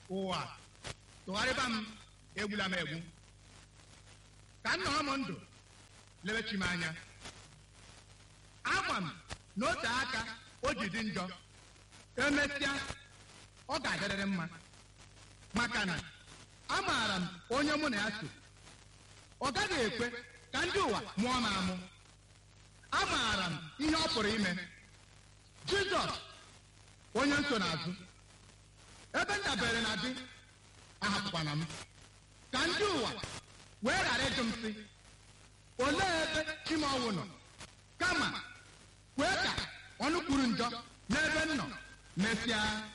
ụwa tụgharịba m egbula m egbu ka m nọrọ m ndụ lebechi m anya agwa m n'ote aka o ji dị njọ emesịa ọ ga-adịrịrị mma maka na amaara m onye mụ na ya so ọ gaghị ekwe ka ndị ụwa mụọ m amụ amaara m ihe ọ pụrụ ime jizọs onye nsonaazụ ebe m dabere na di ahapụkwana m ka ndị ụwa wee ghara ịjụ m sị olee ebe chimeọnwụ nọ kama kwee ka ọnụ kwuru njọ n'ebe m nọ mesịa